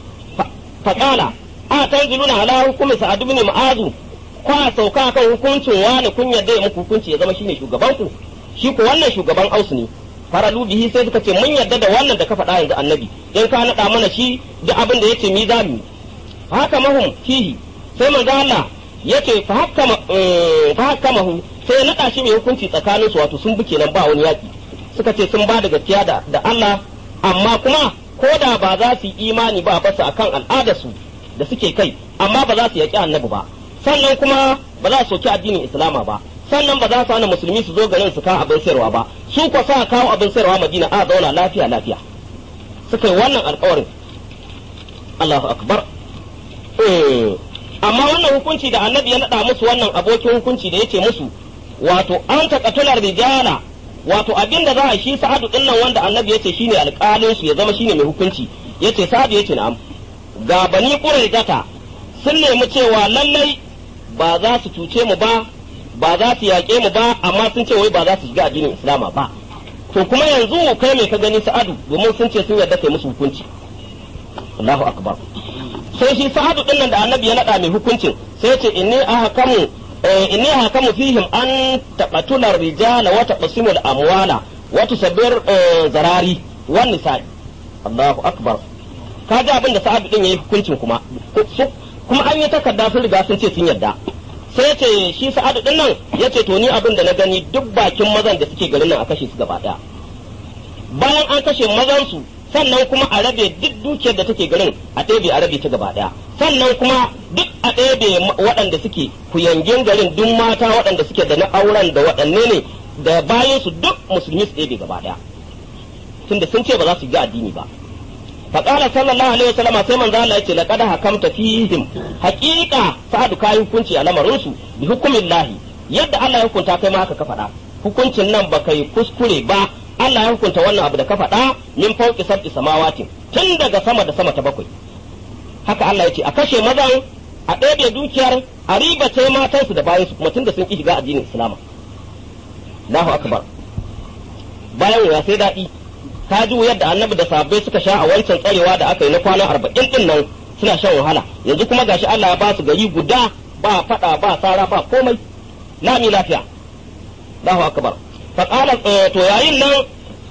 faƙala a tanziluna ala hukumi sa'ad ibn ma'azu kwa sauka kan hukuncin wani kun yadda ya muku hukunci ya zama shine shugaban ku shi ko wannan shugaban ausu ne faralu bihi sai suka ce mun yadda da wannan da ka faɗa yanzu annabi in ka naɗa mana shi da abin da yace mi za mu haka mahum fihi sai manzo Allah yace fa hakama fa hakamahu sai naɗa shi mai hukunci tsakanin su wato sun bi kenan ba wani yaki suka ce sun ba da gaskiya da da Allah amma kuma ko da ba za su yi imani ba ba su akan al'adarsu da suke kai amma ba za su yaƙi annabi ba sannan kuma ba za su soki addinin islama ba sannan ba za su hana musulmi su zo garin su kawo abin sayarwa ba su ko sa kawo abin sayarwa madina a zauna lafiya lafiya suka yi wannan alƙawarin Allahu akbar amma wannan hukunci da annabi ya naɗa musu wannan abokin hukunci da yace musu wato an taƙatular rijala wato abin da za a shi sa'adu din nan wanda annabi yace shine alƙalin su ya zama shine mai hukunci yace sa'adu yace na'am ga bani quraydata sun nemi cewa lallai ba za su cuce mu ba ba za su yaƙe mu ba amma sun ce wai ba za su shiga addinin islama ba to kuma yanzu kai mai ka gani sa'adu domin sun ce sun yarda kai musu hukunci Allahu akbar sai shi sa'adu din nan da annabi ya naɗa mai hukuncin sai ce inni ahkamu inni hakamu fihim an taqatular rijala wa taqsimul amwala wa tusabbir zarari wan nisa'i Allahu akbar kaji abin da sahabi din yayi hukuncin kuma kuma an yi takarda sun riga sun ce sun yarda sai ce shi sa'adu din nan yace to ni abin da na gani duk bakin mazan da suke garin nan a kashe su gaba daya bayan an kashe mazan su sannan kuma a rabe duk dukiyar da take garin a ɗebe a rabe ta gaba ɗaya sannan kuma duk a ɗebe waɗanda suke kuyangin garin duk mata waɗanda suke da na auren da waɗanne ne da bayan su duk musulmi su ɗebe gaba ɗaya tunda sun ce ba za su yi addini ba faƙala sallallahu alaihi wasallam sai manzo Allah yace laqad hakamta fihim haqiqa sa'adu kai hukunci a lamarin su bi hukumillahi yadda Allah ya hukunta kai ma haka ka faɗa hukuncin nan ba kai kuskure ba Allah ya hukunta wannan abu da ka faɗa min fauki sab'i samawatin tun daga sama da sama ta bakwai haka Allah ya ce a kashe mazan a ɗebe dukiyar a riba ce matansu da bayansu kuma tun da sun ki shiga addinin Islama Allahu akbar bayan ya sai daɗi ka ji yadda annabi da sahabbai suka sha a wancan tsarewa da aka yi na kwana arba'in din nan suna shan wahala yanzu kuma gashi Allah ya ba su gari guda ba faɗa ba sara ba komai lami lafiya Allahu akbar faƙala to yayin nan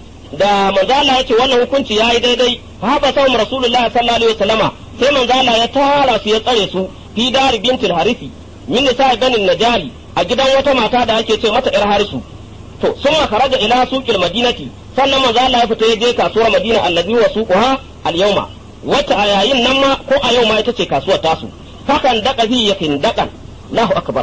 da manzala ya ce wannan hukunci ya yi daidai fa haka sahum rasulullah sallallahu alaihi wasallama sai manzala ya tara su ya tsare su fi dari bintul harisi min nisa banin najali a gidan wata mata da ake ce mata yar harisu to sun makaraja ila suqil madinati sannan manzo Allah ya fita ya je kasuwar Madina allazi wa suquha al yawma wata a yayin nan ma ko a yau ma ita ce kasuwar tasu fakan daka fi yakin dakan Allahu akbar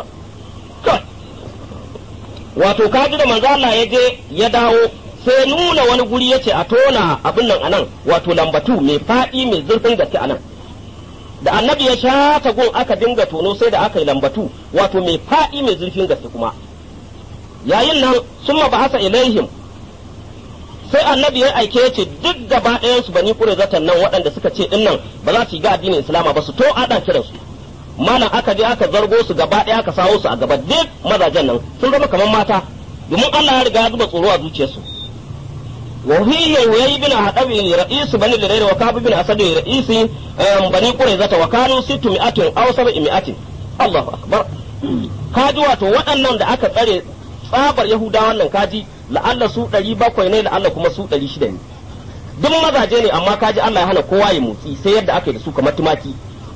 wato kaji da manzo Allah ya je ya dawo sai nuna wani guri yace a tona abin nan anan wato lambatu mai fadi mai zurfin gaske anan da annabi ya shata gun aka dinga tono sai da aka yi lambatu wato mai fadi mai zurfin gaske kuma yayin nan sun ba hasa ilaihim sai annabi ya aike ya ce duk gaba ɗayan su bani kure zatan nan waɗanda suka ce din nan ba za su yi ga addinin islama ba su to adan kiransu malam aka je aka zargo su gaba ɗaya aka sawo su a gaba duk mazajen nan sun zama kamar mata domin Allah ya riga ya zuba tsoro a zuciyarsu wa hiya yayi bin hadabi ra'is bani lirair wa kabi bin asad ra'is bani quraizata wa kanu sittu mi'atin aw sab'i mi'atin Allahu akbar kaji wato waɗannan da aka tsare tsabar yahudawan nan kaji la'alla su ɗari bakwai ne la'alla kuma su ɗari shida ne duk mazaje ne amma kaji Allah ya hana kowa ya motsi sai yadda aka yi da su kamar tumaki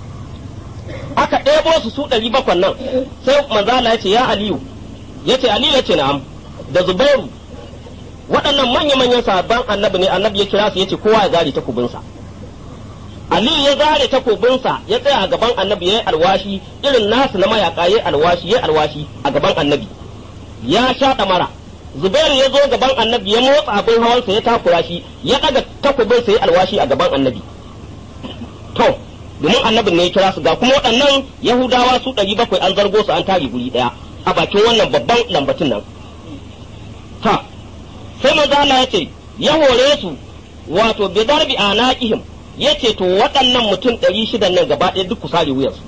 aka ɗebo su su ɗari bakwai nan sai manzo Allah ya ce ya Aliyu ya ce Aliyu ya ce na'am da Zubairu waɗannan manya-manyan sahabban annabi ne annabi ya kira su ya ce kowa ya zare takobinsa Aliyu ya zare takobinsa ya tsaya a gaban annabi ya yi alwashi irin nasu na mayaka ya yi alwashi ya yi alwashi a gaban annabi ya sha ɗamara Zubairu ya zo gaban annabi ya motsa abin hawansa ya takura shi ya ɗaga takobinsa ya yi alwashi a gaban annabi to domin annabin ne ya kira su ga kuma waɗannan yahudawa su ɗari bakwai an zargo su an tare guri ɗaya a bakin wannan babban lambatin nan ta sai manzo Allah ya ce ya hore su wato bi darbi anaqihim yace to waɗannan mutum ɗari shidan nan gaba ɗaya duk ku sare wuyansu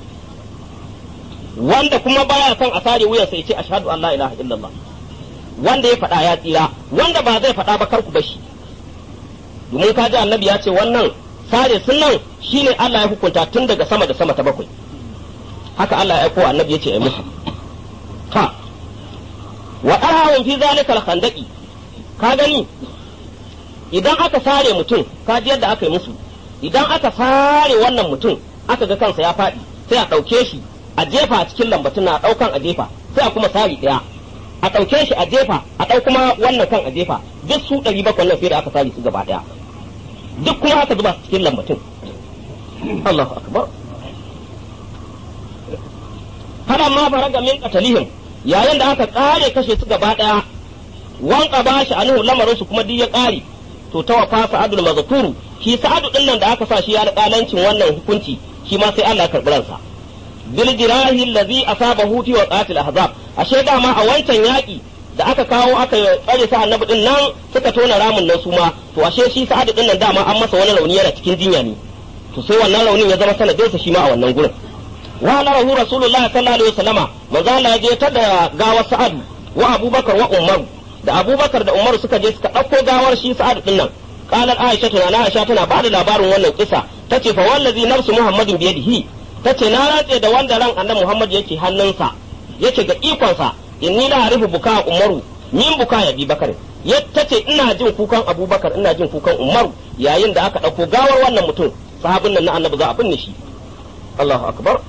wanda kuma baya son a sare wuyansa ya ce ashhadu an la ilaha illallah wanda ya faɗa ya tsira wanda ba zai faɗa ba kar ku bashi domin ka ji annabi ya ce wannan sare sunan shine Allah ya hukunta tun daga sama da sama ta bakwai haka Allah ya aiko annabi yace ai musu ta wa arhawun fi zalika al-khandaqi ka gani idan aka sare mutum ka ji yadda aka yi musu idan aka sare wannan mutum aka ga kansa ya faɗi sai a ɗauke shi a jefa a cikin lambatun na ɗaukan a jefa sai a kuma sari ɗaya a ɗauke shi a jefa a ɗau kuma wannan kan a jefa duk su ɗari bakwai nan sai da aka sare su gaba ɗaya duk kuma aka zuba cikin lambatun Allahu akbar hada ma faraga min qatalihim yayin da aka kare kashe su gaba daya wanka ba shi anhu lamarin su kuma duk ya kare to ta wafa sa'adul mazkuru shi sa'adu din nan da aka sa shi ya alƙalancin wannan hukunci shi ma sai Allah ya karbi ransa bil jirahi allazi asabahu fi waqatil ahzab ashe dama a wancan yaki da aka kawo aka tsare sa annabi din nan suka tona ramin nan su ma to ashe shi sa'adu din nan dama an masa wani rauni yana cikin jinya ne to sai wannan raunin ya zama sanadinsa shi ma a wannan gurin wa lahu rasulullahi sallallahu alaihi wasallama manzo Allah ya je ta da gawar sa'adu wa abubakar wa umaru da abubakar da umaru suka je suka ɗauko gawar shi sa'adu din nan qalat aisha tana aisha tana ba da labarin wannan kisa tace fa wallazi nafsu muhammadin biyadihi tace na ratse da wanda ran annabi muhammad yake hannunsa yake ga ikonsa inni la arifu buka umaru min buka ya bi bakar ya tace ina jin kukan abubakar ina jin kukan umaru yayin da aka ɗauko gawar wannan mutum sahabin nan na annabi za a binne shi Allahu akbar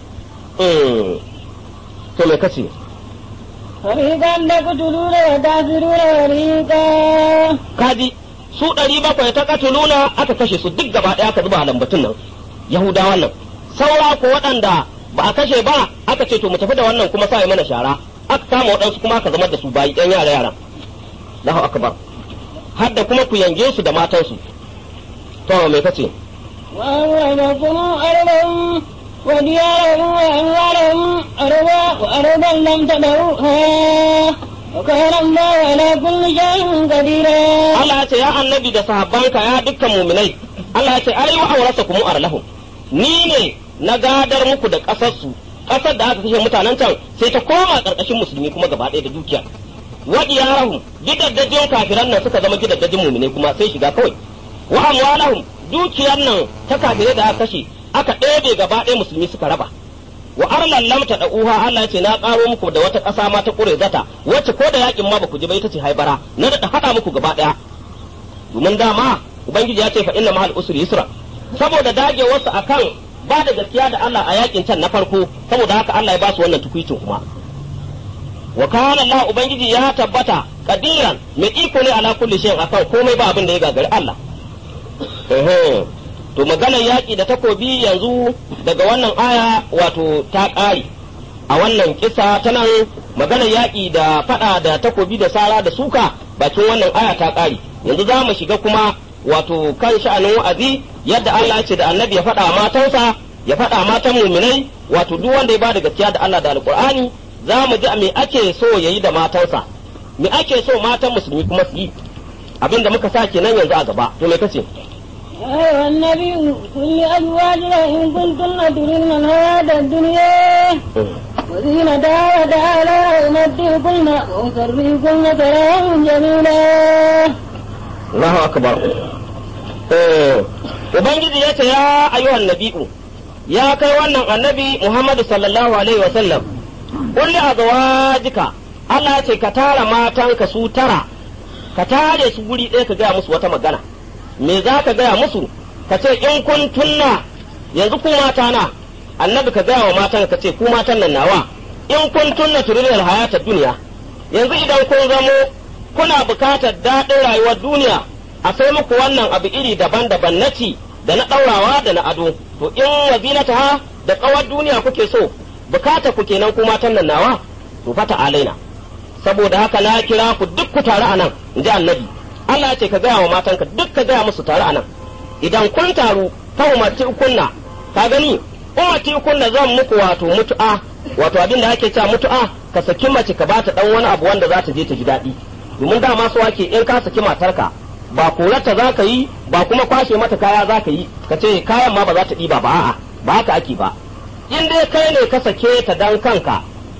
to me kace فريقا تقتلون وتأسرون فريقا kaji su ɗari bakwai ta katuluna aka kashe su duk gaba ɗaya aka zuba a lambatun nan yahudawan nan saura ko waɗanda ba a kashe ba aka ce to mu tafi da wannan kuma sa mana shara aka kama waɗansu kuma aka zama da su bayi ɗan yara yara Allahu akbar har da kuma ku yange su da matansu to me kace وأورثكم أرضا وديارهم وأموالهم أرضا وأرضا لم تدعوها وكان الله على كل شيء قديرا Allah ya ce ya annabi da sahabbanka ya dukkan muminai Allah ya ce ai wa aurasa kuma arlahum ni ne na gadar muku da ƙasar su ƙasar da aka kashe mutanen can sai ta koma ƙarƙashin musulmi kuma gaba ɗaya da dukiya wa diyarahum gidaddajin kafiran nan suka zama gidaddajin muminai kuma sai shiga kawai wa amwalahum dukiyar nan ta kafirai da aka kashe aka ɗebe gaba ɗaya musulmi suka raba wa arlan lam ta da'uha Allah ce na karo muku da wata ƙasa ma ta ƙure zata wacce ko da yakin ma baku ji ba ita ce haibara na da haɗa muku gaba ɗaya domin dama ubangiji ya ce fa inna mahal usri yusra saboda dagewarsu akan ba da gaskiya da Allah a yakin can na farko saboda haka Allah ya ba su wannan tukuicin kuma wa kana Allah ubangiji ya tabbata kadiran mai iko ne ala kulli shay'in akan komai ba abin da ya gagari Allah ehe to maganar yaƙi da takobi yanzu daga wannan aya wato ta ƙare a wannan kisa ta nan maganar yaƙi da faɗa da takobi da sara da suka bakin wannan aya ta ƙare yanzu za mu shiga kuma wato kan sha'anin wa'azi yadda Allah ya ce da annabi ya faɗa matansa ya faɗa matan muminai wato duk wanda ya bada gaskiya da Allah da alƙur'ani za mu ji me ake so ya yi da matansa me ake so matan musulmi kuma su yi abinda muka sa kenan yanzu a gaba to me kace أيها النبي قل لأزواجك إن كنتن تردن الحياة الدنيا وزينتها وتعالى أمتعكن وأسرحكن سراحا جميلا Allahu akbar Ubangiji ya ce ya ayyuhan nabi'u ya kai wannan annabi Muhammadu sallallahu alaihi wa sallam kulli azwajika Allah ya ce ka tara matanka su tara ka tare su guri ɗaya ka gaya musu wata magana me za ka gaya musu ka ce in kun tunna yanzu ku mata na annabi ka gaya wa matan ka ce ku matan nan nawa in kun tunna turidul hayata duniya yanzu idan kun zamo kuna bukatar daɗin rayuwar duniya a sai muku wannan abu iri daban-daban na ci da na ɗaurawa da na ado to in wazinata ha da ƙawar duniya kuke so bukata ku kenan ku matan nan nawa to fata alaina saboda haka na kira ku duk ku tare a nan in ji annabi Allah ya ce ka gaya wa matanka duk ka gaya musu tare a nan idan kun taru fa umarci kunna ka gani umarci kunna zan muku wato mutu'a wato abin da ake cewa mutu'a ka saki mace ka bata dan wani abu wanda za ta je ta ji daɗi domin dama su wake in ka saki matarka ba korarta za ka yi ba kuma kwashe mata kaya za ka yi ka ce kayan ma ba za ta ɗiba ba a'a ba haka ake ba in dai kai ne ka sake ta dan kanka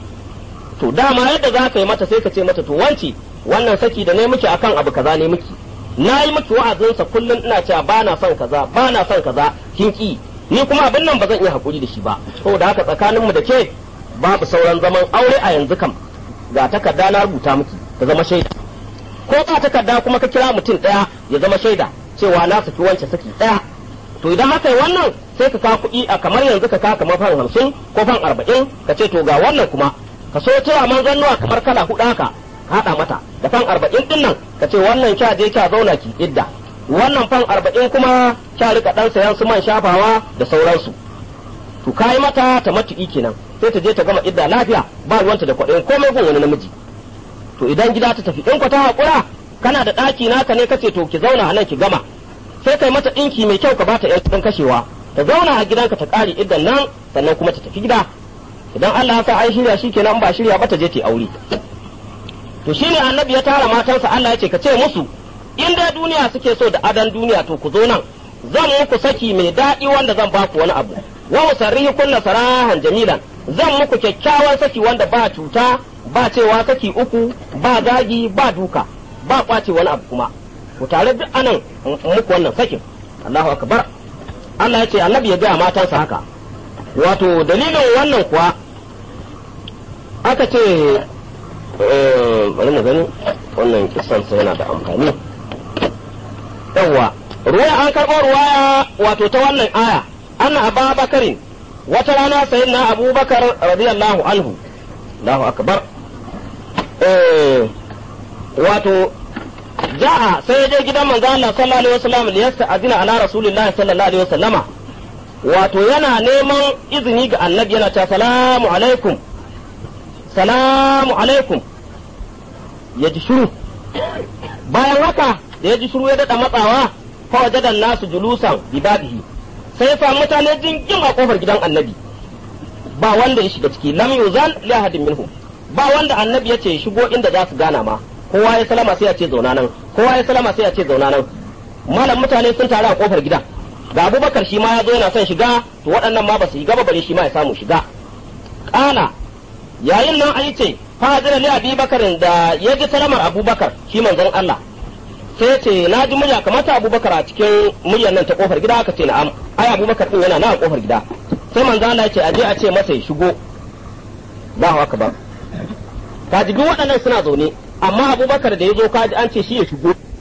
to dama yadda za ka yi mata sai ka ce mata to wance wannan saki da ne miki akan abu kaza ne miki na yi miki wa'azinsa kullum ina cewa ba na son kaza ba na son kaza kin ki ni kuma abin nan ba zan iya hakuri da shi ba saboda haka tsakaninmu da ke babu sauran zaman aure a yanzu kam ga takarda na rubuta miki ta zama shaida ko ba takarda kuma ka kira mutum ɗaya ya zama shaida cewa na saki wance saki ɗaya to idan aka yi wannan sai ka kawo kuɗi a kamar yanzu ka kawo kamar fan hamsin ko fan arba'in ka ce to ga wannan kuma ka so tira man zannuwa kamar kala huɗu haka ka haɗa mata da fan arba'in ɗin nan ka ce wannan kya je kya zauna ki idda wannan fan arba'in kuma kya rika ɗan sayan su man shafawa da sauransu to kayi mata ta matuƙi kenan sai ta je ta gama idda lafiya ba ruwanta da kwaɗayin komai gun wani namiji to idan gida ta tafi in ku ta haƙura kana da ɗaki naka ne kace to ki zauna a nan ki gama sai kai mata ɗinki mai kyau ka bata ƴan kuɗin kashewa ta zauna a gidanka ta ƙare iddan nan sannan kuma ta tafi gida idan Allah ya sa ai shirya shi kenan ba shirya ba ta je ta aure to shine annabi ya tara matansa Allah ya ce ka ce musu in dai duniya suke so da adan duniya to ku zo nan zan muku saki mai daɗi wanda zan baku wani abu wa usarrihi kunna sarahan jamilan zan muku kyakkyawan saki wanda ba cuta ba cewa saki uku ba zagi ba duka ba kwace wani abu kuma ku tare duk anan muku wannan sakin Allahu akbar Allah ya ce annabi ya gaya matansa haka wato dalilin wannan kuwa aka ce bari mu gani wannan kisansa yana da amfani yawwa ruwa an karɓo ruwaya wato ta wannan aya anna ababakarin wata rana sayin na abubakar radiyallahu anhu Allahu akbar wato ja'a sai ya je gidan manzo Allah sallallahu alaihi wasallam liyasta azina ala rasulillahi sallallahu alaihi wasallama wato yana neman izini ga annabi yana cewa salamu alaikum salamu alaikum ya ji shiru bayan haka da ya ji shiru ya daɗa matsawa fa wajadan nasu julusan bibabihi sai ya samu mutane jingin a kofar gidan annabi ba wanda ya shiga ciki lam yuzan li ahadin minhum ba wanda annabi ya ce shigo inda za su gana ma kowa ya salama sai ya ce zauna nan kowa ya salama sai ya ce zauna nan malam mutane sun taru a kofar gida ga abubakar shi ma ya zo yana son shiga to waɗannan ma ba su shiga ba bare shi ma ya samu shiga ƙala yayin nan ai ce fadira li abubakar da ya ji salamar abubakar shi manzon Allah sai ya ce na ji murya kamar ta abubakar a cikin muryar nan ta kofar gida aka ce na'am ai abubakar din yana nan a kofar gida sai manzon Allah ya ce aje a ce masa ya shigo Allahu akbar kaji duk waɗannan suna zaune amma abubakar da ya zo kaji an ce shi ya shigo